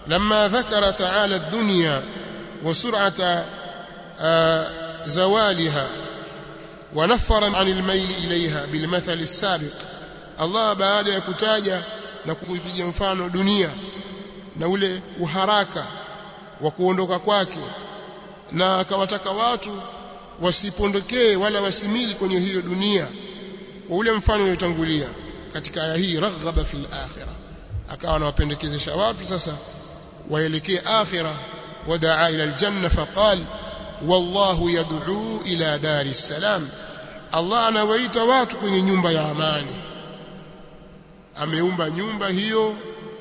لما ذكر تعالى الدنيا وسرعة زوالها ونفر عن الميل إليها بالمثل السابق الله baada ya kutaja na kuipiga mfano dunia na ule uharaka wa kuondoka kwake na akawataka watu wasipondokee wala wasimili kwenye hiyo dunia kwa ule mfano uliotangulia katika aya hii raghaba fil akhirah akawa anawapendekezesha watu sasa waelekee akhirah wadaa ila aljanna faqal wallahu yad'u ila dari salam Allah anawaita watu kwenye nyumba ya amani ameumba nyumba hiyo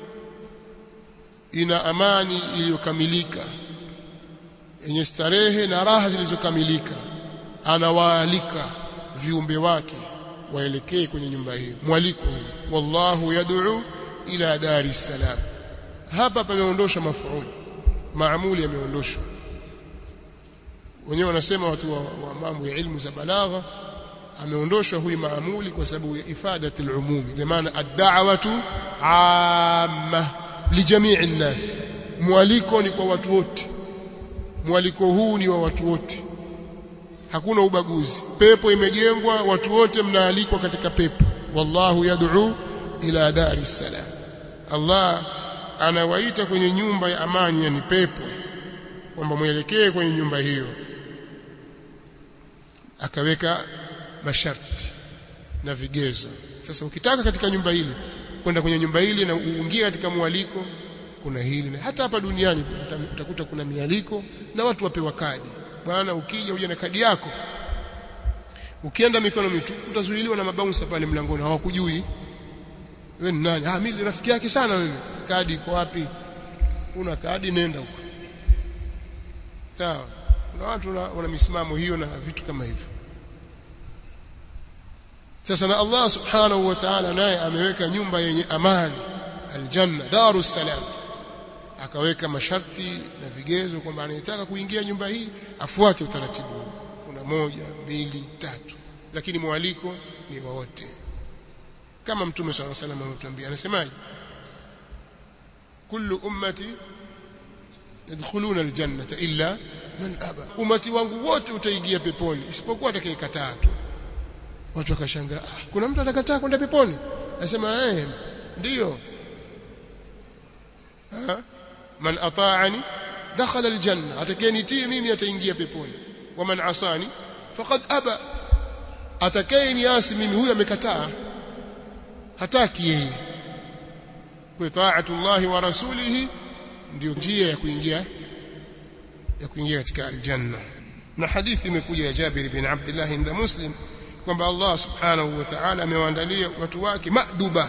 ina amani iliyokamilika yenye starehe na raha zilizokamilika anawaalika viumbe wake waelekee kwenye nyumba hiyo mwaliko wallahu yad'u ila dari salam hapa pameondosha mafuuli maamuli yameondoshwa wenyewe wanasema watu wa, wa mambo ya ilmu za balagha ameondoshwa huyu maamuli kwa sababu ya ifadati al-umumi kwa maana ad-da'watu amma lijamii an-nas mwaliko ni kwa watu wote mwaliko huu ni wa watu wote hakuna ubaguzi pepo imejengwa watu wote mnaalikwa katika pepo wallahu yad'u ila dari salam Allah anawaita kwenye nyumba ya amani yani pepo kwamba mwelekee kwenye nyumba hiyo akaweka masharti na vigezo sasa ukitaka katika nyumba ile kwenda kwenye nyumba ile na uingie katika mwaliko kuna hili na hata hapa duniani utakuta kuna mialiko na watu wapewa kadi bwana ukija uje na kadi yako ukienda mikono mitupu utazuiliwa na mabaunsa pale mlangoni hawakujui wewe ni nani ah mimi rafiki yake sana mimi kadi iko wapi una kadi nenda huko sawa kuna watu wana misimamo hiyo na vitu kama hivyo sasa na Allah subhanahu wa ta'ala naye ameweka nyumba yenye amani aljanna darus salam akaweka masharti na vigezo kwamba anayetaka kuingia nyumba hii afuate utaratibu kuna moja mbili tatu lakini mwaliko ni wa wote kama mtume swalla salam ametuambia anasemaje kullu ummati yadkhuluna aljannata illa man aba umati wangu wote utaingia peponi isipokuwa atakayekataa tu watu wakashangaa ah, kuna mtu atakataa kwenda peponi nasema eh ndio man ata'ani dakhala aljanna atakayenitii mimi ataingia peponi waman asani faqad aba atakayeniasi mimi huyu amekataa hataki yeye kwa ta'atullah wa rasulihi ndio njia ya kuingia ya kuingia katika aljanna na hadithi imekuja ya Jabir bin Abdullah inda Muslim kwamba Allah subhanahu wa ta'ala amewaandalia watu wake maduba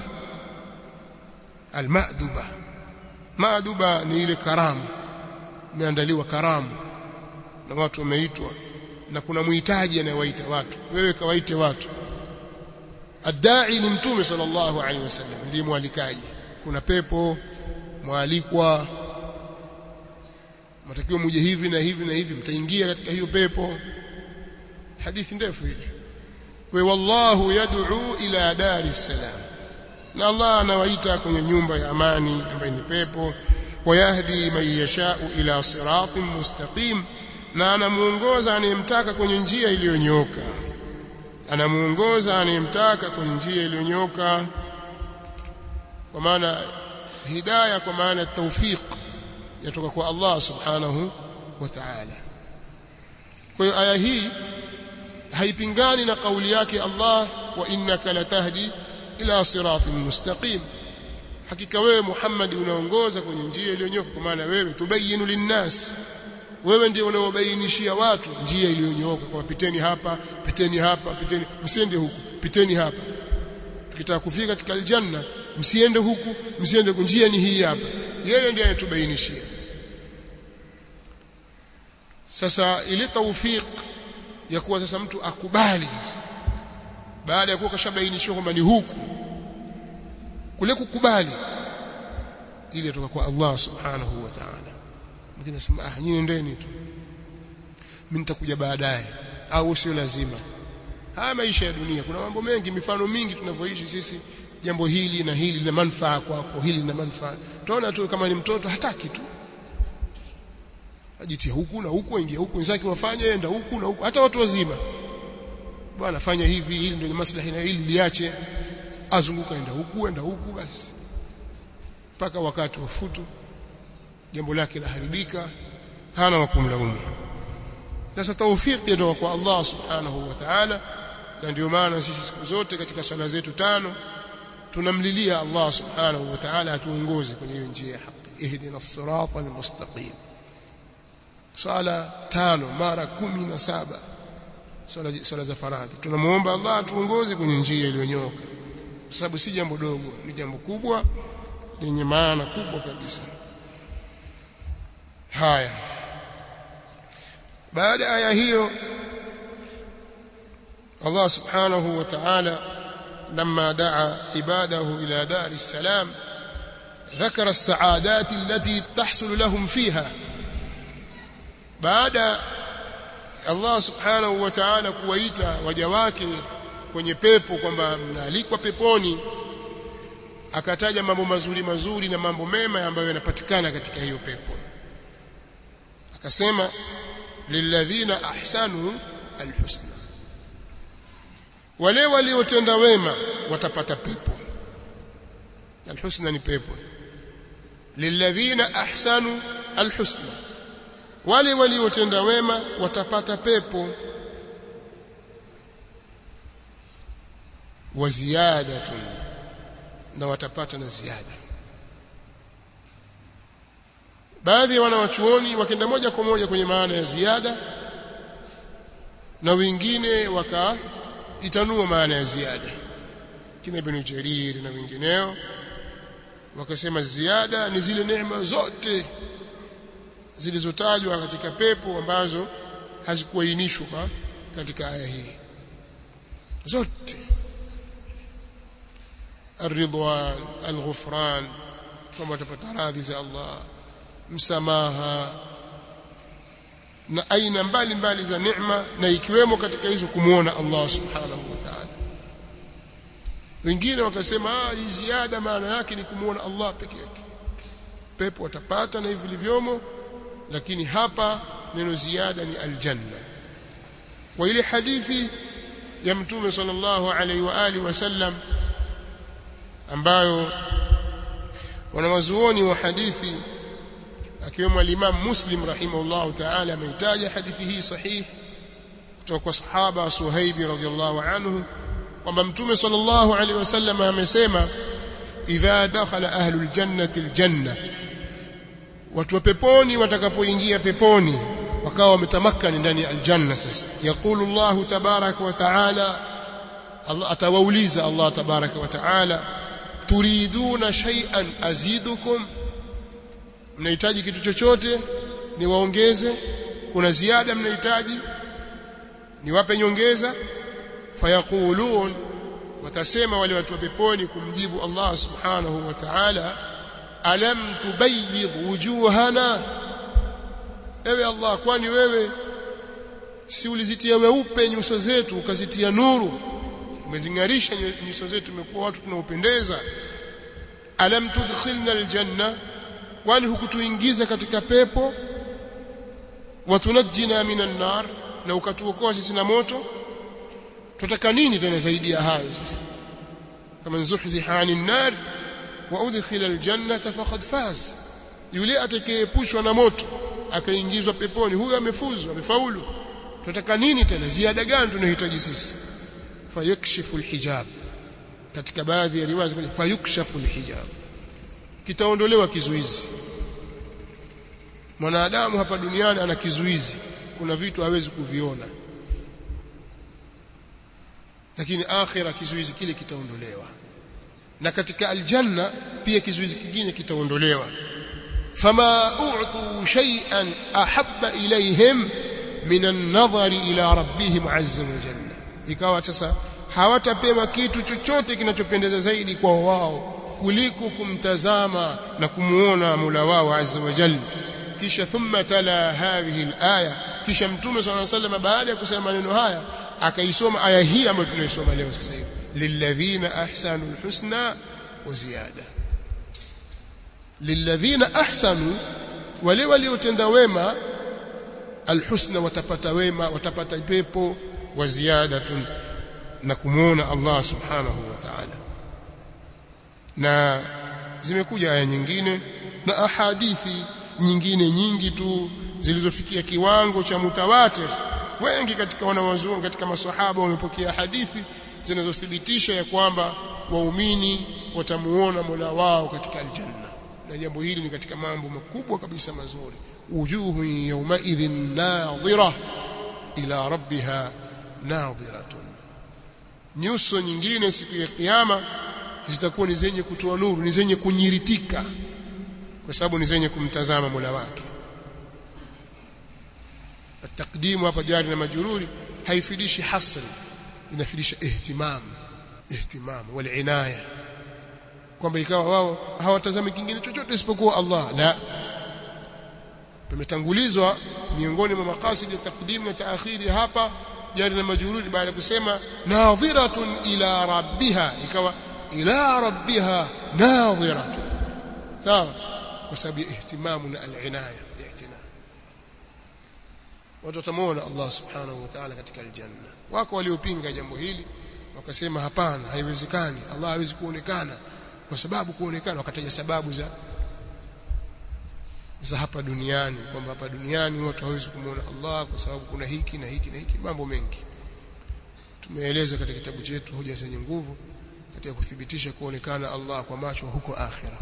almaduba maduba ni ile karamu imeandaliwa karamu na watu wameitwa na kuna muhitaji anayewaita watu wewe kawaite watu adai ni mtume sallallahu alaihi wasallam ndiye mwalikaji kuna pepo mwalikwa mtakiwa muje hivi na hivi na hivi mtaingia katika hiyo pepo hadithi ndefu ile kwa wallahu yad'u ila dari salam na Allah anawaita kwenye nyumba ya amani ambayo ni pepo wayahdi man yashau ila siratin mustaqim na anamuongoza anayemtaka kwenye njia iliyonyoka anamuongoza anayemtaka kwenye njia iliyonyoka kwa maana hidayah kwa maana tawfiq yatoka kwa Allah subhanahu wa ta'ala kwa hiyo aya hii haipingani na kauli yake Allah wa innaka latahdi ila siratin mustaqim hakika wewe Muhammad unaongoza kwenye njia iliyonyoka kwa maana wewe tubayinu linnas wewe ndiye unaobainishia watu njia iliyonyoka kwa piteni hapa piteni hapa piteni msiende huku piteni hapa tukitaka kufika katika aljanna msiende huku msiende njia ni hii hapa yeye ndiye anatubainishia sasa ile tawfik ya kuwa sasa mtu akubali sasa baada ya kuwa kashabainishiwa kwamba ni huku kule kukubali ile kutoka kwa Allah subhanahu wa ta'ala mwingine anasema ah nyinyi ndeni tu mimi nitakuja baadaye au sio lazima haya maisha ya dunia kuna mambo mengi mifano mingi tunavyoishi sisi jambo hili na hili lina manufaa kwako hili lina manufaa tunaona tu kama ni mtoto hataki tu ajitia huku na huku ingia huku wenzake wafanye enda huku na huku hata watu wazima bwana fanya hivi hili ndio maslahi na hili liache azunguka enda huku enda huku basi mpaka wakati wa futu jambo lake laharibika hana wa kumlaumu sasa tawfiki ndio kwa Allah subhanahu wa ta'ala na ndio maana sisi siku zote katika swala zetu tano tunamlilia Allah subhanahu wa ta'ala atuongoze kwenye hiyo njia ya haki ihdina as-sirata al-mustaqim swala tano mara kumi na saba swala, swala za faradhi tunamuomba Allah atuongoze kwenye njia iliyonyooka kwa sababu si jambo dogo ni jambo kubwa lenye maana kubwa kabisa haya baada ya aya hiyo Allah subhanahu wa ta'ala لما دعا عباده إلى دار السلام ذكر السعادات التي تحصل لهم فيها baada Allah subhanahu wa ta'ala kuwaita waja wake kwenye pepo kwamba mnaalikwa peponi akataja mambo mazuri mazuri na mambo mema ambayo yanapatikana katika hiyo pepo akasema lilladhina ahsanu alhusna wale waliotenda wema watapata pepo alhusna ni pepo lilladhina ahsanu alhusna wale waliotenda wema watapata pepo wa ziyadatun na watapata na ziada baadhi ya wanawachuoni wakenda moja kwa moja kwenye maana ya ziada na wengine wakaitanua maana ya ziada kina Ibn Jarir na wengineo wakasema ziada ni zile neema zote zilizotajwa katika pepo ambazo hazikuainishwa katika aya hii zote الرضوان الغفران كما تپتا radhi za Allah msamaha na aina mbalimbali za neema na ikiwemo katika hizo kumuona Allah subhanahu wa ta'ala wengine wakasema ah hii ziada maana yake ni kumuona Allah peke yake pepo watapata na hivi vilivyomo lakini hapa neno ziada ni aljanna kwa ile hadithi ya mtume sallallahu alaihi wa alihi wasallam ambayo wanawazuoni wa hadithi akiwemo al-Imam Muslim rahimahullahu ta'ala ameitaja hadithi hii sahihi kutoka kwa sahaba Suhaib radhiyallahu anhu kwamba mtume sallallahu alaihi wasallam amesema idha dakhala ahlul jannati aljanna watu wa peponi watakapoingia peponi wakawa wametamakani ndani ya aljanna sasa yaqulu Allah tabaraka wa taala Allah atawauliza Allah tabaraka wa taala turiduna shay'an azidukum mnahitaji kitu chochote niwaongeze kuna ziada mnahitaji niwape nyongeza fayaqulun watasema wale watu wa peponi kumjibu Allah subhanahu wa ta'ala alam tubayyid wujuhana ewe Allah kwani wewe si ulizitia weupe nyuso zetu ukazitia nuru umezingarisha nyuso zetu tumekuwa watu tunaopendeza alam tudkhilna aljanna kwani hukutuingiza katika pepo watunajjina minan nar na ukatuokoa sisi na moto tutaka nini tena zaidi ya hayo sasa kama zuhziha anin nar wa udkhila aljannata faqad faz yule atakayeepushwa na moto akaingizwa peponi huyo amefuzu amefaulu tutaka nini tena ziada gani tunahitaji sisi fayakshifu alhijab katika baadhi ya riwaya fayukshafu alhijab kitaondolewa kizuizi mwanadamu hapa duniani ana kizuizi kuna vitu hawezi kuviona lakini akhira kizuizi kile kitaondolewa na katika aljanna pia kizuizi kingine kitaondolewa fama u'tu shay'an ahabba ilayhim min an-nadhari ila rabbihim azza wa jalla ikawa sasa hawatapewa kitu chochote kinachopendeza zaidi kwa wao kuliko kumtazama na kumuona Mola wao azza wa jalla kisha thumma tala hadhihi al-aya kisha mtume swalla sallam baada ya kusema maneno haya akaisoma aya hii ambayo tunaisoma leo sasa hivi lilladhina ahsanu alhusna wa ziyada lilladhina ahsanu wale waliotenda wema alhusna watapata wema watapata pepo wa ziyadatun na kumuona Allah subhanahu wa ta'ala na zimekuja aya nyingine na ahadithi nyingine nyingi tu zilizofikia kiwango cha mutawatir wengi katika wanawazuoni katika maswahaba wamepokea hadithi zinazothibitisha ya kwamba waumini watamuona Mola wao katika aljanna na jambo hili ni katika mambo makubwa kabisa mazuri wujuhu yawma idhin nadhira ila rabbiha nadhiratun nyuso nyingine siku ya kiyama zitakuwa ni zenye kutoa nuru ni zenye kunyiritika kwa sababu ni zenye kumtazama Mola wake التقديم hapa jari na majururi haifidishi hasri inafidisha ihtimam ihtimam wal inaya kwamba ikawa wao hawatazami kingine chochote isipokuwa Allah la pametangulizwa miongoni mwa maqasid ya takdim na taakhiri hapa jari na majururi baada ya kusema nadhiratun ila rabbiha ikawa ila rabbiha nadhiratun sawa kwa sababu ya ihtimamu na al-inaya i'tina watu watamuona Allah subhanahu wa ta'ala katika aljanna wako waliopinga jambo hili wakasema hapana haiwezekani Allah hawezi kuonekana kwa sababu kuonekana wakataja sababu za za hapa duniani kwamba hapa duniani watu hawezi kumuona Allah kwa sababu kuna hiki na hiki na hiki mambo mengi tumeeleza katika kitabu chetu hoja zenye nguvu katika kuthibitisha kuonekana Allah kwa macho huko akhira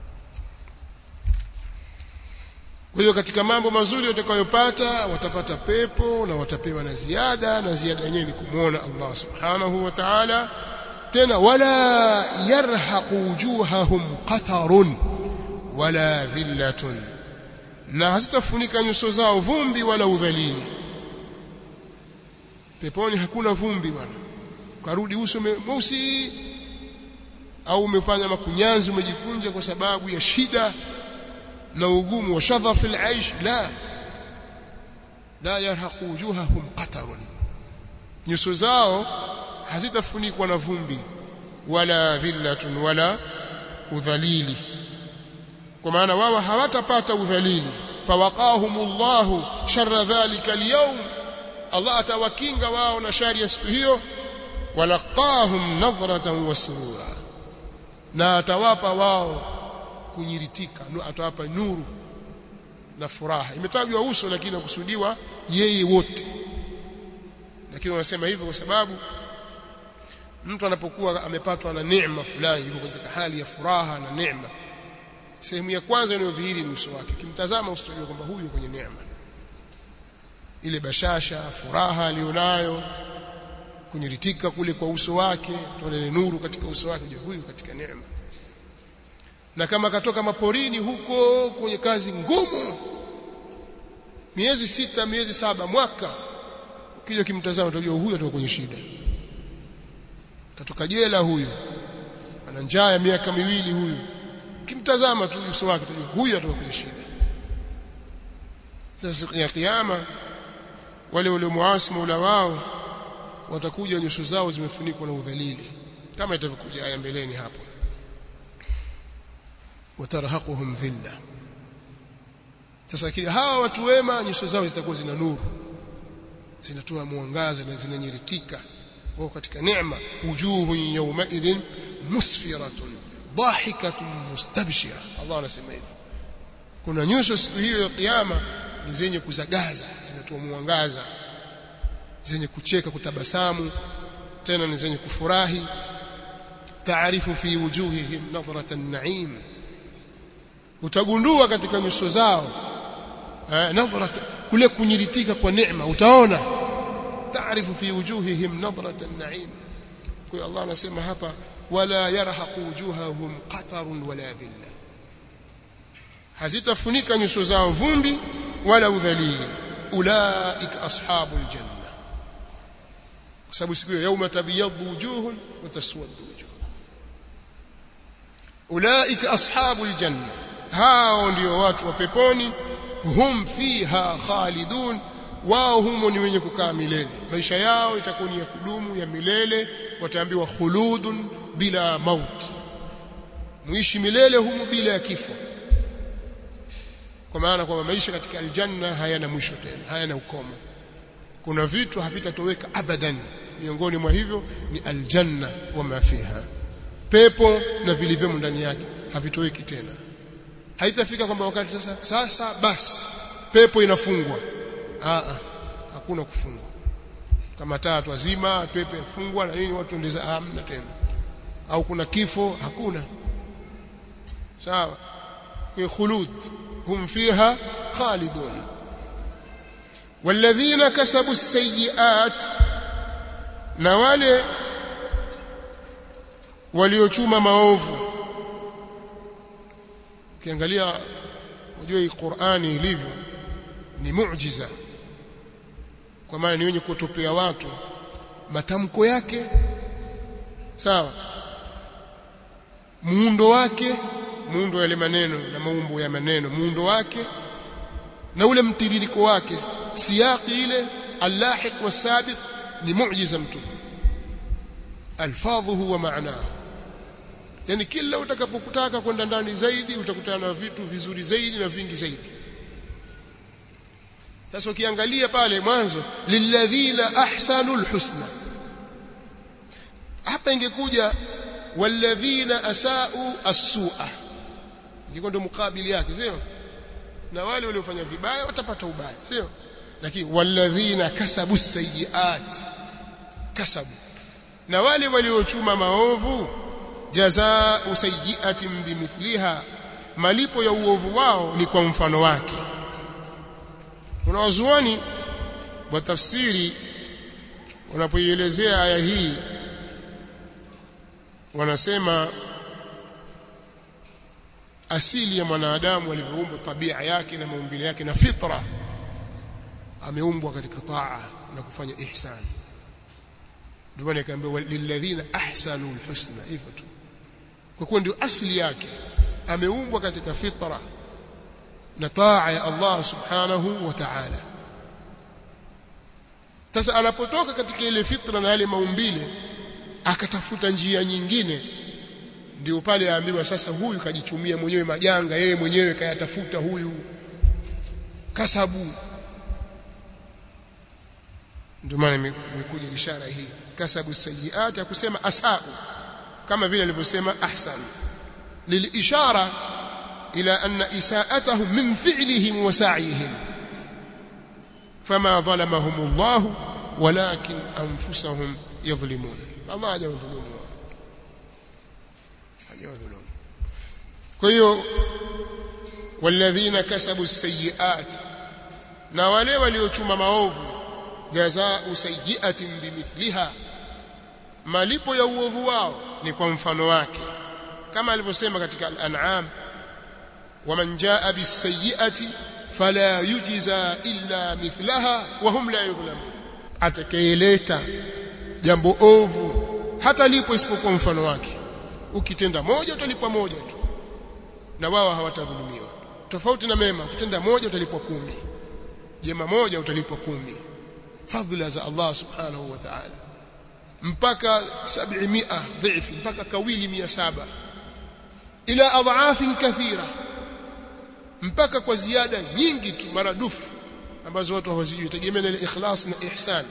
kwa hiyo katika mambo mazuri watakayopata watapata pepo na watapewa na ziada na ziada yenyewe ni kumwona Allah subhanahu wa ta'ala tena wala yarhaqu wujuhahum qatarun wala dhillatun na hazitafunika nyuso zao vumbi wala udhalili peponi hakuna vumbi bwana karudi uso mweusi au umefanya makunyanzi umejikunja kwa sababu ya shida na ugumu wa shadhaf al-aish la la yarhaqu wujuhahum qatarun nyuso zao hazitafunikwa na vumbi wala dhillatun wala udhalili kwa maana wao hawatapata udhalili fawaqahumullahu sharra dhalika al-yawm Allah atawakinga wao na shari ya siku hiyo walaqahum nadratan wa surura na atawapa wao kunyiritika atawapa nuru na furaha imetajwa uso lakini nakusudiwa yeye wote lakini wanasema hivyo kwa sababu mtu anapokuwa amepatwa na neema fulani yuko katika hali ya furaha na neema sehemu ya kwanza inayodhihiri ni uso wake kimtazama usitojua kwamba huyu kwenye neema ile bashasha furaha alionayo kunyiritika kule kwa uso wake tuone nuru katika uso wake huyu katika neema na kama katoka maporini huko kwenye kazi ngumu miezi sita miezi saba mwaka ukija kimtazama utajua huyu atoka kwenye shida katoka jela huyu ana njaa ya miaka miwili huyu kimtazama tu uso wake utajua huyu atoka kwenye shida sasa siku ya kiyama wale waliomuasi Mola wao watakuja nyuso zao zimefunikwa na udhalili kama itavyokuja aya mbeleni hapo watarhaquhum dhilla sasa kile hawa watu wema nyuso zao zitakuwa zina nuru zinatoa mwangaza na zinanyiritika wao katika neema wujuhu yawma idhin musfiratun dhahikatun mustabshira Allah anasema hivyo kuna nyuso siku hiyo ya kiyama ni zenye kuzagaza zinatoa mwangaza zenye kucheka kutabasamu tena ni zenye kufurahi taarifu fi wujuhihim nadratan na'im utagundua katika nyuso zao eh, nadhrat kule kunyiritika kwa neema utaona taarifu fi wujuhihim nadrat an-na'im kwa Allah anasema hapa wala yarhaqu wujuhahum qatarun wala dhilla hazitafunika nyuso zao vumbi wala udhalili ulaika ashabul janna kwa sababu siku hiyo yauma tabyaddu wujuhun wa taswaddu wujuh ulaika ashabul janna hao ndio watu wa peponi hum fiha khalidun wao humo ni wenye kukaa milele maisha yao itakuwa ni ya kudumu ya milele wataambiwa khuludun bila mauti muishi milele humo bila ya kifo kwa maana kwamba maisha katika aljanna hayana mwisho tena hayana ukomo kuna vitu havitatoweka abadan miongoni mwa hivyo ni aljanna wa mafiha pepo na vilivyomo ndani yake havitoweki tena haitafika kwamba wakati sasa sasa basi pepo inafungwa Aa, hakuna kufungwa kama taa wazima pepo inafungwa na nini watu ndeza hamna tena au kuna kifo hakuna sawa kwa khulud hum fiha khalidun والذين كسبوا السيئات na wale waliochuma maovu ukiangalia unajua hii Qur'ani ilivyo ni muujiza kwa maana ni wenye kutopea watu matamko yake sawa muundo wake muundo wa yale maneno na maumbo ya maneno muundo wake na ule mtiririko wake siyaqi ile allahiq wasabiq ni muujiza mtume alfadhuhu wa maanahu yani kila utakapokutaka kwenda ndani zaidi utakutana na vitu vizuri zaidi na vingi zaidi sasa ukiangalia pale mwanzo lilladhina ahsanul husna hapa ingekuja walladhina asau as-su'a ingekuwa ndio mukabili yake sio na wale waliofanya vibaya watapata ubaya sio lakini walladhina kasabu sayyiat kasabu na wale waliochuma maovu jazaa'u sayyi'atin bimithliha malipo ya uovu wao ni kwa mfano wake kuna wazuoni wa tafsiri wanapoielezea aya hii wanasema asili ya mwanadamu alivyoumbwa tabia yake na maumbile yake na fitra ameumbwa katika taa na kufanya ihsan ndio maana ikaambiwa lilladhina ahsanu alhusna hivyo tu kwa kuwa ndio asili yake ameumbwa katika fitra na taa ya Allah subhanahu wa ta'ala sasa anapotoka katika ile fitra na yale maumbile akatafuta njia nyingine ndio pale aambiwa sasa huyu kajichumia mwenyewe majanga yeye mwenyewe kayatafuta huyu kasabu ndio maana imekuja ishara hii kasabu sayiat ya kusema asau kama vile alivyosema ahsan lilishara ila anna isaatahum min fi'lihim wa sa'yihim fama dhalamahum Allah walakin anfusahum yadhlimun Allah hajawadhulumu hajawadhulumu kwa hiyo walladhina kasabu sayiat na wale waliochuma maovu jazaa'u sayyi'atin bimithliha malipo ya uovu wao ni kwa mfano wake kama alivyosema katika al-an'am waman jaa bis-sayyi'ati fala yujza illa mithlaha wa hum la yudhlamun atakayeleta jambo ovu hata lipo isipokuwa mfano wake ukitenda moja utalipwa moja tu na wao hawatadhulumiwa tofauti na mema ukitenda moja utalipwa kumi jema moja utalipwa kumi fadhila za Allah subhanahu wa ta'ala mpaka 700 dhaifu mpaka kawili 700 ila adhaafin kathira mpaka kwa ziada nyingi tu maradufu ambazo watu hawazijui tegemea ile ikhlas na ihsan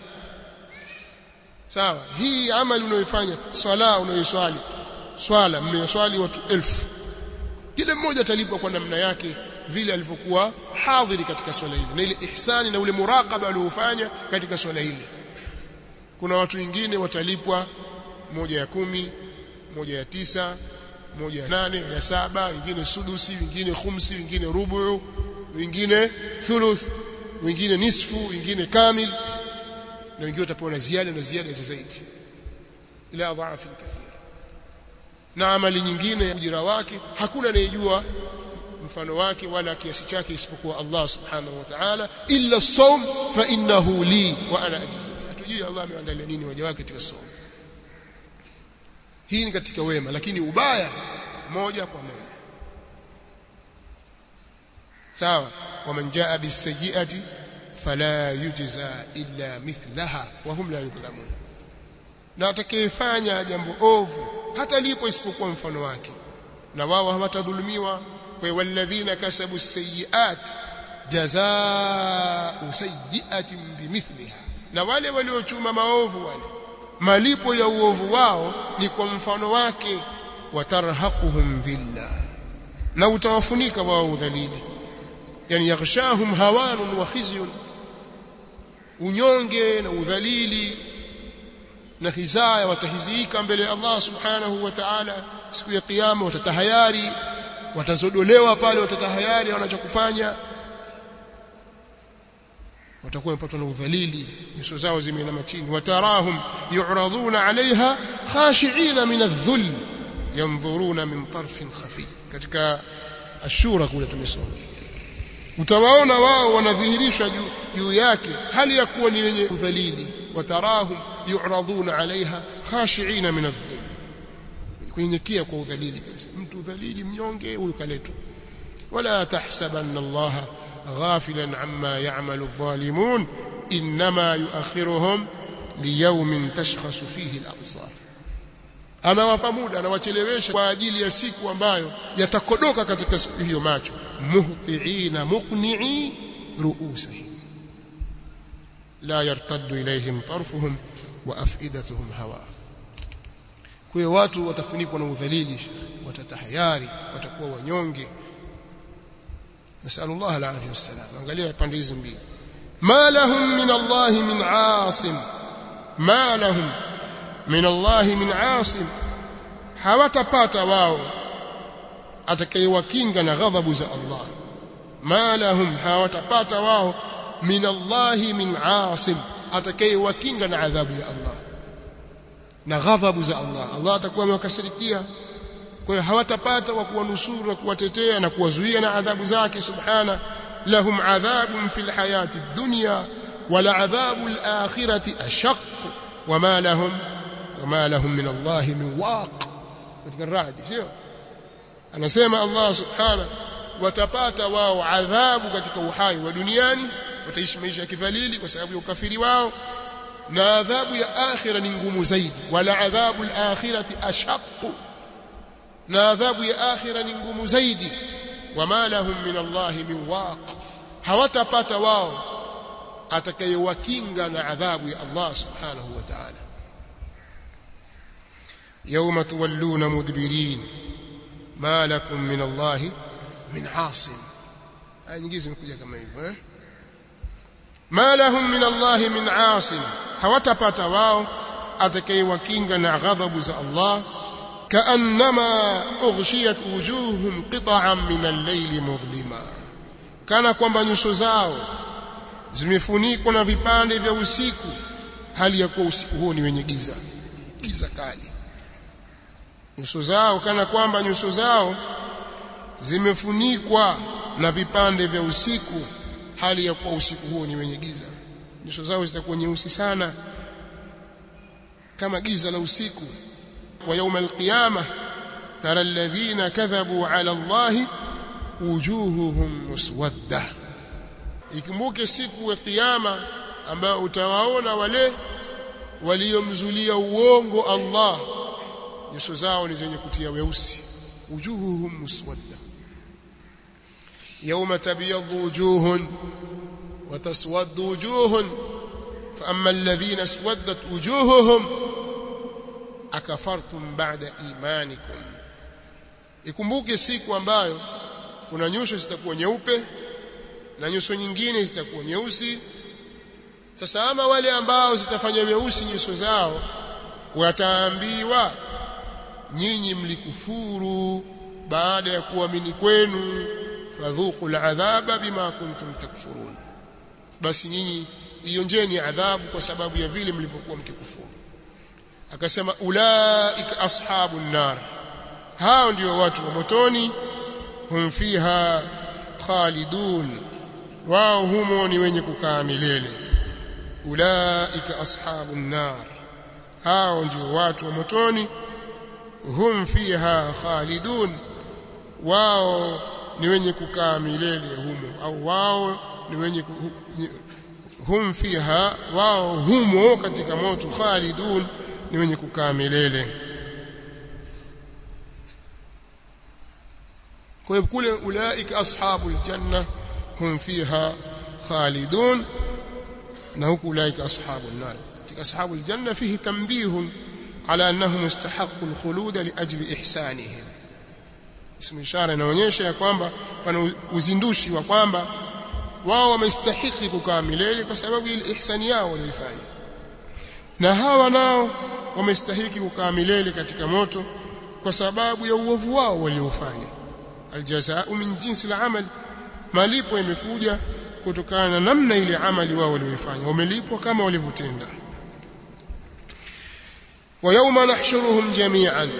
sawa hii amali unayoifanya swala unayoswali swala mmeyoswali watu elfu kila mmoja atalipwa kwa namna yake vile alivyokuwa hadhiri katika swala hili na ile ihsani na ule muraqaba aliofanya katika swala hili kuna watu wengine watalipwa moja ya kumi moja ya tisa moja ya nane ya saba wengine sudusi wengine khumsi wengine rubu wengine thuluth wengine nisfu wengine kamil na wengine watapewa na ziada na ziada za zaidi ila adhafi kathira na amali nyingine ujira wake hakuna anayejua mfano wake wala kiasi chake isipokuwa Allah subhanahu wa ta'ala illa sawm fa innahu li wa ana ajzi hatujui Allah ameandalia nini waja wake katika sawm hii ni katika wema lakini ubaya moja kwa moja sawa waman jaa bisayyiati fala yujza illa mithlaha wa hum la yudhlamun na atakayefanya jambo ovu hata lipo isipokuwa mfano wake na wao hawatadhulumiwa kwa walladhina kasabu sayiat jazaa'u sayyi'atin bimithliha na wale waliochuma maovu wale malipo ya uovu wao ni kwa mfano wake watarhaquhum dhilla na utawafunika wao udhalili yani yaghshahum hawanun wa khizyun unyonge na udhalili na hizaya watahizika mbele ya Allah subhanahu wa ta'ala siku ya kiyama watatahayari watazodolewa pale watatahayari wanachokufanya watakuwa wamepatwa na udhalili nyuso zao zimeinama chini watarahum yu'raduna 'alayha khashi'ina min adh-dhull yanzuruna min tarfin khafi katika ashura kule tumesoma utawaona wao wanadhihirishwa juu yake hali ya kuwa ni wenye udhalili watarahum yu'raduna 'alayha khashi'ina min adh-dhull kunyenyekea kwa udhalili kabisa mtu udhalili mnyonge huyu kaletwa wala tahsabanna allaha غافلا عما يعمل الظالمون انما يؤخرهم ليوم تشخص فيه الابصار anawapa muda anawachelewesha kwa ajili ya siku ambayo yatakodoka katika siku hiyo macho muhtiina muqni'i ru'usihim la yartaddu ilayhim tarfuhum wa afidatuhum hawa kwa hiyo watu watafunikwa na udhalili watatahayari watakuwa wanyonge نسأل الله العافية والسلام angalia pande hizi mbili ما لهم من الله من عاصم ما لهم من الله من عاصم hawatapata wao atakayewakinga na ghadhabu za Allah ma lahum hawatapata wao min Allah min asim atakayewakinga na adhabu ya Allah na ghadhabu za Allah Allah atakuwa amewakasirikia kwa hiyo hawatapata wa kuwanusuru na kuwatetea na kuwazuia na adhabu zake subhana lahum adhabun fil hayati dunya wala adhabu al-akhirati ashaq wama lahum wama lahum min Allah min waq katika radi sio anasema Allah subhana watapata wao adhabu katika uhai wa duniani wataishi maisha ya kidhalili kwa sababu ya ukafiri wao na adhabu ya akhira ni ngumu zaidi wala adhabu al-akhirati ashaq na adhabu ya akhira ni ngumu zaidi wama lahum min Allah min waq hawatapata wao atakayewakinga na adhabu ya Allah subhanahu wa ta'ala yawma tuwalluna mudbirin ma lakum min Allah min asim aya nyingine zimekuja kama hivyo eh ma lahum min Allah min asim hawatapata wao atakayewakinga na ghadhabu za Allah كانما اغشيت وجوههم قطعا من الليل مظلما kana kwamba nyuso zao zimefunikwa na vipande vya usiku hali ya kuwa usiku huo ni wenye giza giza kali nyuso zao kana kwamba nyuso zao zimefunikwa na vipande vya usiku hali ya kuwa usiku huo ni wenye giza nyuso zao zitakuwa nyeusi sana kama giza la usiku ويوم القيامة ترى الذين كذبوا على الله وجوههم مسودة ikumbuke siku ya kiyama ambayo utawaona wale waliomzulia uongo Allah nyuso zao ni zenye kutia weusi wujuhuhum muswadda yawma tabyaddu wujuhun wa taswaddu wujuhun fa amma alladhina aswaddat wujuhuhum akafartum ba'da imanikum ikumbuke siku ambayo kuna nyuso zitakuwa nyeupe na nyuso nyingine zitakuwa nyeusi sasa ama wale ambao zitafanya weusi nyuso zao wataambiwa nyinyi mlikufuru baada ya kuamini kwenu fadhuku al'adhaba bima kuntum takfurun basi nyinyi ionjeni adhabu kwa sababu ya vile mlivyokuwa mkikufuru akasema ulaika ashabun nar hao ndio watu wa motoni hum fiha khalidun wao humo ni wenye kukaa milele ulaika ashabun nar hao ndio watu wa motoni hum fiha khalidun wao ni wenye kukaa milele humo au wao ni wenye hum fiha wao humo katika moto khalidun ni wenye kukaa milele kwa hiyo kule ulaika ashabul janna hum fiha khalidun na huku ulaika ashabul nar katika ashabul janna fihi tanbihun ala annahum istahaqqu alkhulud liajli ihsanihim ismu ishara inaonyesha ya kwamba pana uzindushi wa kwamba wao wamestahiki kukaa milele kwa sababu ile ihsani yao walifanya na hawa nao wamestahiki kukaa milele katika moto kwa sababu ya uovu wao waliofanya aljazaa'u min jinsi al-amal malipo yamekuja kutokana na namna ile amali wao walioifanya wamelipwa kama walivyotenda wa yawma nahshuruhum jami'an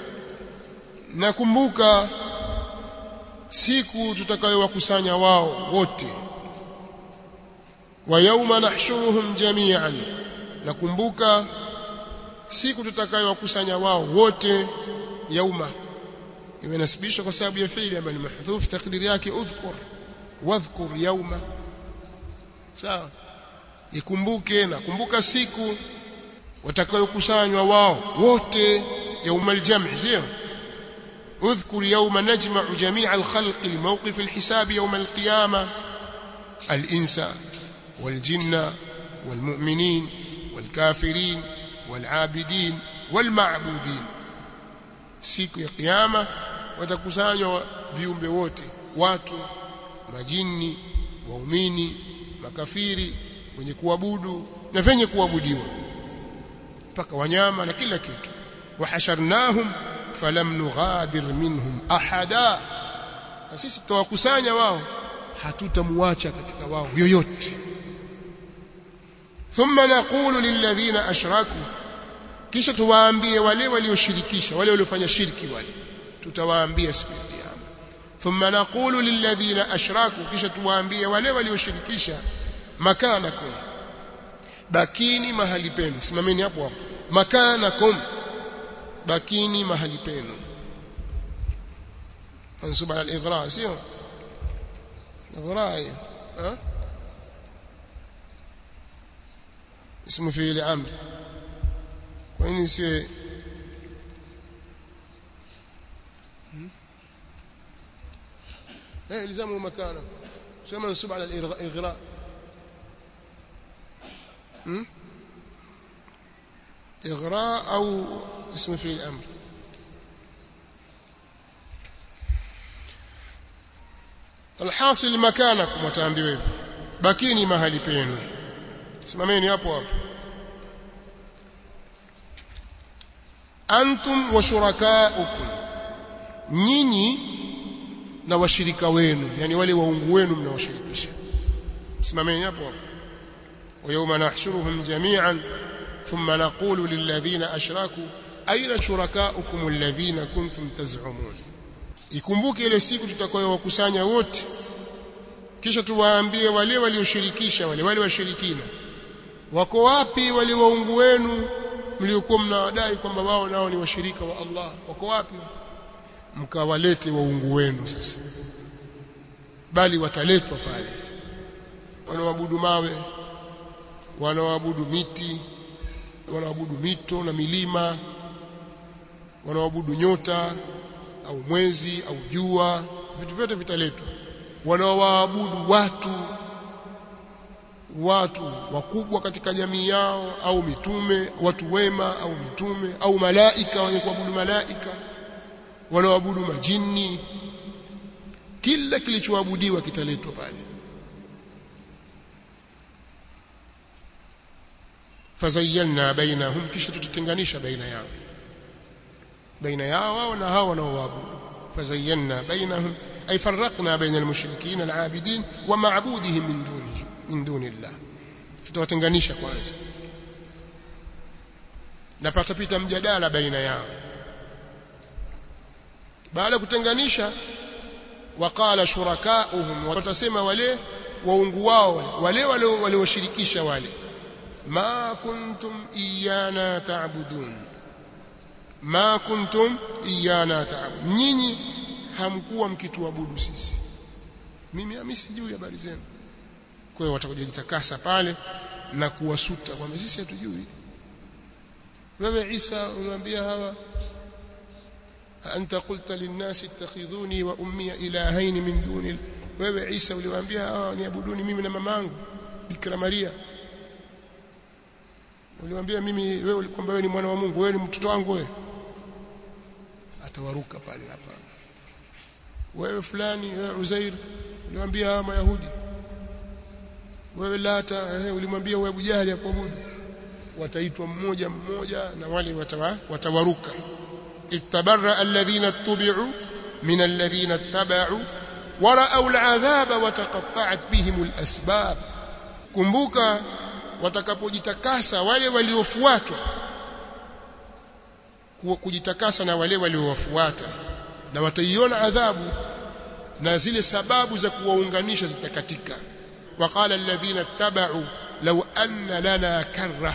nakumbuka siku tutakayowakusanya wao wote wa yawma nahshuruhum jami'an nakumbuka siku tutakayowakusanya wao wote yauma imenasibishwa kwa sababu ya fiili ambayo ni mahdhuf takdiri yake udhkur wadhkur yauma sawa ikumbuke na kumbuka siku watakayokusanywa wao wote yauma aljam'i sio اذكر يوم نجمع جميع الخلق لموقف الحساب يوم القيامة الإنس والجن والمؤمنين والكافرين والعابدين والمعبودين siku ya kiyama watakusanywa viumbe wote watu majini waumini makafiri wenye kuabudu na venye kuabudiwa mpaka wanyama na kila kitu wahasharnahum falam nughadir minhum ahada na sisi tutawakusanya wao hatutamwacha katika wao yoyote thumma naqulu lilladhina ashraku kisha tuwaambie wale walioshirikisha wale waliofanya shirki wale tutawaambia siku ya kiyama thumma naqulu lilladhina ashraku kisha tuwaambie wale walioshirikisha makanakum bakini mahali penu simameni hapo hapo makanakum bakini mahali penu منصوب على الإغراء سيو إغراء ها اسم فعل أمر وإن سي ايه الزموا مكانه سيو منصوب على الإغراء إغراء أو اسم فعل أمر alhasil makanakum wataambiwa hivyo bakini mahali penu simameni hapo hapo antum wa shurakaukum nyinyi na washirika wenu yani wale waungu wenu mnawashirikisha simameni hapo hapo wa yawma nahshuruhum jami'an thumma naqulu lilladhina ashraku aina shurakaukum alladhina kuntum taz'umun ikumbuke ile siku tutakayowakusanya wote kisha tuwaambie wale walioshirikisha wale wale washirikina wako wapi wale waungu wenu mliokuwa mnawadai kwamba wao nao ni washirika wa Allah wako wapi mkawalete waungu wenu sasa bali wataletwa pale wanaoabudu mawe wanaoabudu miti wanaoabudu mito na milima wanaoabudu nyota au mwezi au jua vitu vyote vitaletwa wanaoabudu watu watu wakubwa katika jamii yao au mitume watu wema au mitume au malaika wenye kuabudu malaika wanaoabudu majini kila kilichoabudiwa kitaletwa pale fazayyana bainahum kisha tutatenganisha baina yao baina yao wao na hao wanaoabudu fazayyana bainahum ay farraqna baina almushrikin alabidin wa ma'budihim min dunihi min dunillah tutawatenganisha kwanza na patapita mjadala baina yao baada ya kutenganisha waqala shurakauhum watasema wale waungu wao wale wale walioshirikisha wale ma kuntum iyana ta'budun ma kuntum iyana ta'budun nyinyi hamkuwa mkituabudu sisi mimi mimi sijui habari zenu kwa hiyo watakujitakasa pale na kuwasuta kwamba sisi hatujui wewe Isa unamwambia hawa anta qulta linnasi ittakhidhuni wa ummi ilahayn min duni wewe Isa uliwaambia hawa niabuduni mimi na mamangu Bikira Maria uliwaambia mimi wewe kwamba wewe ni mwana wa Mungu wewe ni mtoto wangu wewe atawaruka pale hapa wewe fulani wewe Uzair uliwaambia hawa Mayahudi wewe Lata eh, ulimwambia wewe Abu Jahali akuabudu wataitwa mmoja mmoja na wale watawa, watawaruka ittabarra alladhina tubi'u min alladhina ittaba'u wara'aw al'adhaba wa taqatta'at bihim al'asbab kumbuka watakapojitakasa wale waliofuatwa kujitakasa na wale waliowafuata na wataiona adhabu na zile sababu za kuwaunganisha zitakatika waqala alladhina ittaba'u law anna lana karra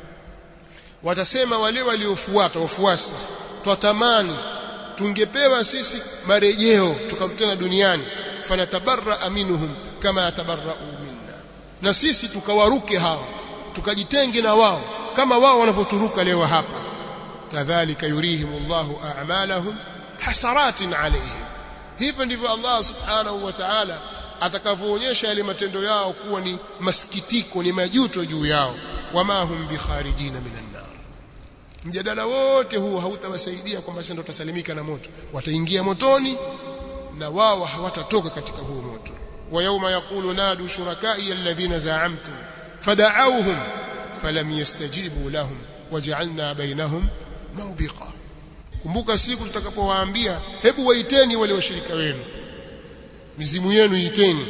watasema wale waliofuata wafuasi twatamani tungepewa sisi marejeo tukakutana duniani fanatabarra minhum kama yatabarra'u minna na sisi tukawaruke hao tukajitenge na wao kama wao wanapoturuka leo hapa kadhalika yurihimullahu a'malahum hasaratin alayhim hivyo ndivyo Allah subhanahu wa ta'ala atakavyoonyesha yale matendo yao kuwa ni masikitiko ni majuto juu yao wama hum bikharijina minan nar mjadala wote huu hautawasaidia kwamba sasa tutasalimika na moto wataingia motoni na wao hawatatoka katika huo moto wa yauma yaqulu nadu shurakai alladhina za'amtum fada'awhum falam yastajibu lahum waj'alna bainahum mawbiqa kumbuka siku tutakapowaambia hebu waiteni wale washirika wenu mizimu yenu iteni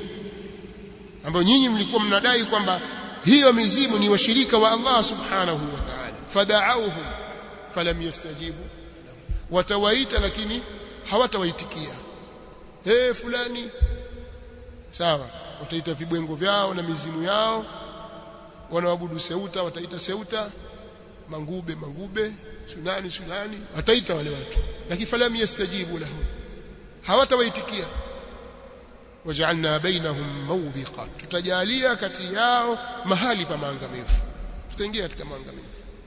ambayo nyinyi mlikuwa mnadai kwamba hiyo mizimu ni washirika wa Allah subhanahu wa ta'ala fada'awhum falam yastajibu watawaita lakini hawatawaitikia eh fulani sawa wataita vibwengo vyao na mizimu yao wanaabudu seuta wataita seuta mangube mangube sunani sunani wataita wale watu lakini falam yastajibu lahum hawatawaitikia waj'alna bainahum mawbiqa tutajalia kati yao mahali pa maangamivu tutaingia katika maangamivu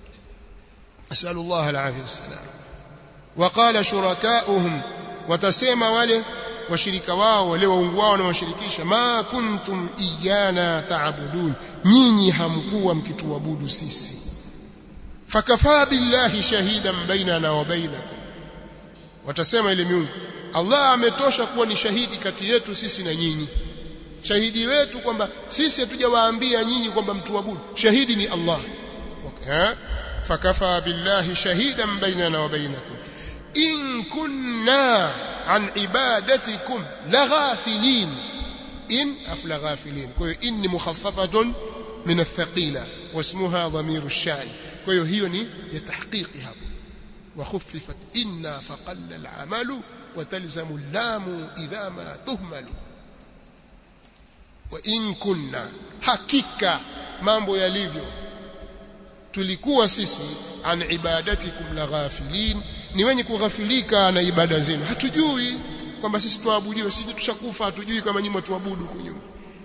asalu Allah alafia wassalam waqala shurakauhum watasema wale washirika wao wale waungu wao na washirikisha ma kuntum iyana ta'budun nyinyi hamkuwa mkituabudu sisi fakafaa billahi shahidan bainana wa bainakum watasema ile miungu Allah ametosha kuwa ni shahidi kati yetu sisi na nyinyi shahidi wetu kwamba sisi hatujawaambia nyinyi kwamba mtuabudu shahidi ni Allah okay. fakafa billahi shahidan bainana wa bainakum in kunna an ibadatikum laghafilin in afla ghafilin kwa hiyo in mukhaffafatun min athqila wasmuha dhamiru ash-sha'n kwa hiyo hiyo ni ya tahqiqi hapo وخففت إنا فقل العمل وتلزم اللام إذا ما تهمل وإن كنا حقيقة mambo yalivyo tulikuwa sisi an ibadatikum la ghafilin ni wenye kughafilika na ibada zenu hatujui kwamba sisi tuabudiwe sisi tushakufa hatujui kama nyinyi tuabudu kunyuma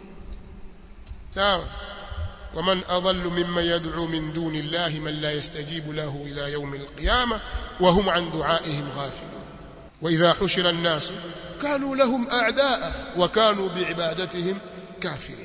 sawa ومن أضل ممن يدعو من دون الله من لا يستجيب له إلى يوم القيامة وهم عن دعائهم غافلون وإذا حشر الناس كانوا لهم أعداء وكانوا بعبادتهم كافرين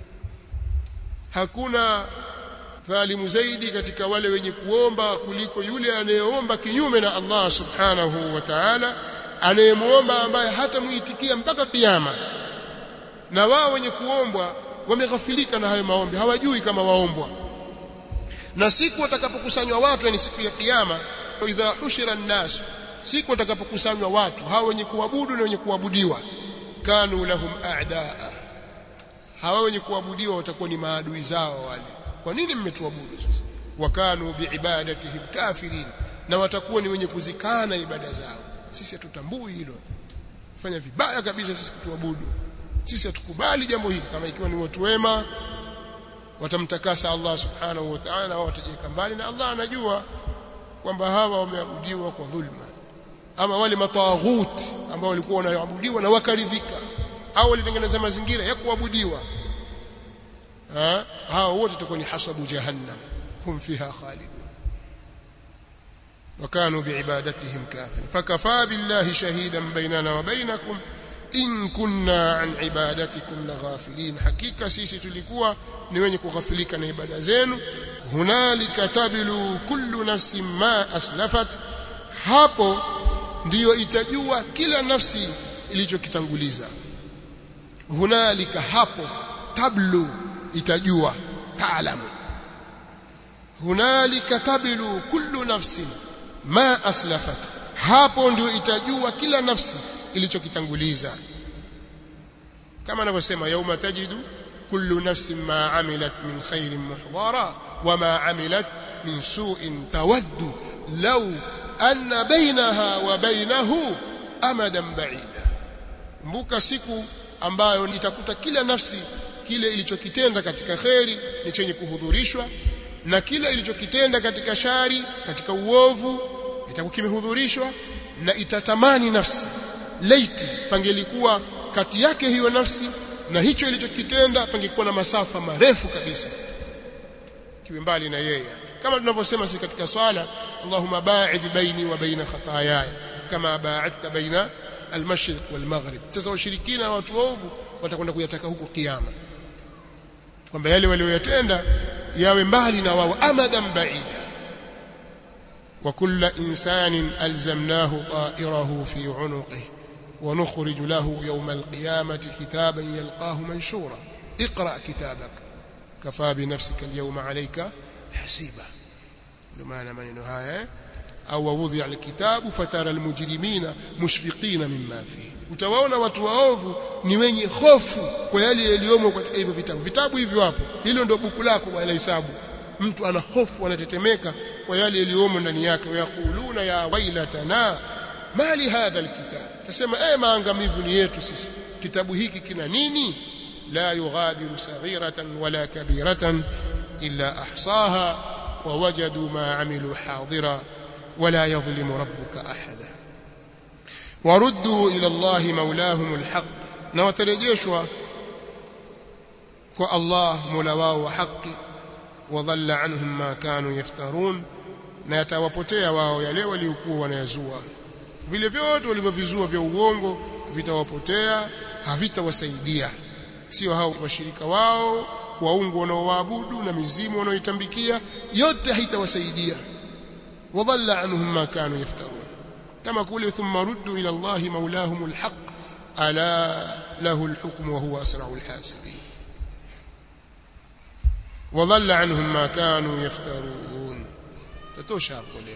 hakuna dhalimu zaidi katika wale wenye kuomba kuliko yule anayeomba kinyume na Allah subhanahu wa ta'ala anayemuomba ambaye hatamuitikia mpaka kiyama na wao wenye kuombwa wameghafilika na hayo maombi hawajui kama waombwa na siku watakapokusanywa watu yani siku ya kiyama idha hushira an-nas siku watakapokusanywa watu hao wenye kuabudu na wenye kuabudiwa kanu lahum a'daa hawa wenye kuabudiwa watakuwa ni maadui zao wale kwa nini mmetuabudu sasa wakanu biibadatihim kafirin na watakuwa ni wenye kuzikana ibada zao sisi hatutambui hilo fanya vibaya kabisa sisi kutuabudu sisi hatukubali jambo hili kama ikiwa ni watu wema watamtakasa Allah subhanahu wa ta'ala au watajiweka mbali na Allah anajua kwamba hawa wameabudiwa kwa dhulma ama wale matawaghuti ambao walikuwa wanaabudiwa na wakaridhika au walitengeneza mazingira ya kuabudiwa hao wote watakuwa ni hasabu jahannam hum fiha khalidun وكانوا بعبادتهم كافرين فكفى بالله شهيدا بيننا وبينكم in kunna an ibadatikum laghafilin hakika sisi tulikuwa ni wenye kughafilika na ibada zenu hunalika tabilu kullu nafsin ma aslafat hapo ndiyo itajua kila nafsi ilichokitanguliza hunalika hapo tablu itajua taalamu hunalika tabilu kullu nafsin ma aslafat hapo ndio itajua kila nafsi ilichokitanguliza kama anavyosema yauma tajidu kullu nafsin ma amilat min khairin muhdara wama amilat min su'in tawaddu law anna bainaha wa bainahu amadan ba'ida kumbuka siku ambayo itakuta kila nafsi kile ilichokitenda katika kheri ni chenye kuhudhurishwa na kile ilichokitenda katika shari katika uovu itakuwa kimehudhurishwa na itatamani nafsi laiti pangelikuwa kati yake hiyo nafsi na hicho ilichokitenda pangekuwa na masafa marefu kabisa kiwe mbali na yeye kama tunavyosema si katika swala Allahumma ba'id baini wa baina khataayaya kama ba'adta baina al-mashriq wal-maghrib sasa washirikina na watu waovu watakwenda kuyataka huko kiyama kwamba yale walioyatenda yawe mbali na wao amadan ba'ida وكل إنسان ألزمناه طائره في عنقه ونخرج له يوم القيامة كتابا يلقاه منشورا اقرأ كتابك كفى بنفسك اليوم عليك حسيبا لمعنى من هاي أو وضع الكتاب فترى المجرمين مشفقين مما فيه utawaona watu waovu ni wenye hofu kwa yale yaliyomo katika hivyo vitabu vitabu hivyo hapo hilo ndio buku lako bwana hesabu mtu ana hofu anatetemeka kwa yale yaliyomo ndani yake wayakuluna ya wailatana mali hadha alkitab tasema eh maangamivu ni yetu sisi kitabu hiki kina nini la yughadiru saghiratan wala kabiratan illa ahsaha ووجدوا ما عملوا حاضرا ولا يظلم ربك احدا وردوا الى الله مولاهم الحق نوترجeshwa kwa Allah mola wao wa haki wadhalla anhum ma kanu yaftarun na yatawapotea wao yale waliokuwa wanayazua vile vyote walivyovizua vya uongo vitawapotea havitawasaidia sio hao washirika wao waungu wanaoabudu na mizimu wanaoitambikia yote haitawasaidia wadhalla anhum ma kanu yaftarun kama kule thumma ruddu ila Allah maulahum alhaq ala lahu alhukm wa huwa asra'ul hasibin وضل عنهم ما كانوا يفترون تتوشى hapo leo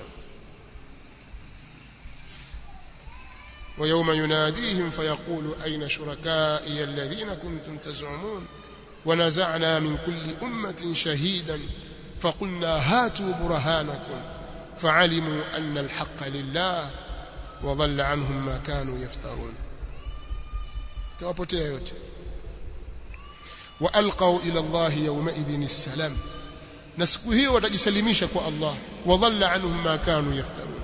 ويوم يناديهم فيقول أين شركائي الذين كنتم تزعمون ونزعنا من كل أمة شهيدا فقلنا هاتوا برهانكم فعلموا أن الحق لله وضل عنهم ما كانوا يفترون توابتها yote والقوا الى الله يومئذ السلام na siku hiyo watajisalimisha kwa Allah wadhalla anhum ma kanu yaftarun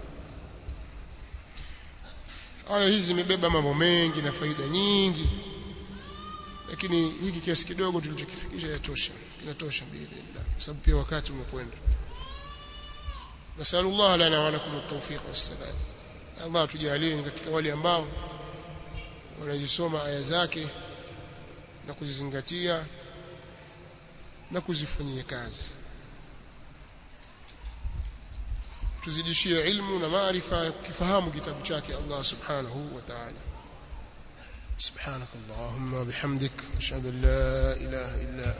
aya hizi zimebeba mambo mengi na faida nyingi lakini hiki kiasi kidogo tulichokifikisha yatosha kinatosha biidhnillah kwa sababu pia wakati umekwenda nasallallahu lana wa lakum at-tawfiq was-sadad Allah tujalie katika wale ambao wanajisoma aya zake na kuzizingatia na kuzifanyia kazi tuzidishie ilmu na maarifa ya kukifahamu kitabu chake Allah subhanahu wa ta'ala سبحانك اللهم وبحمدك اشهد ان لا اله الا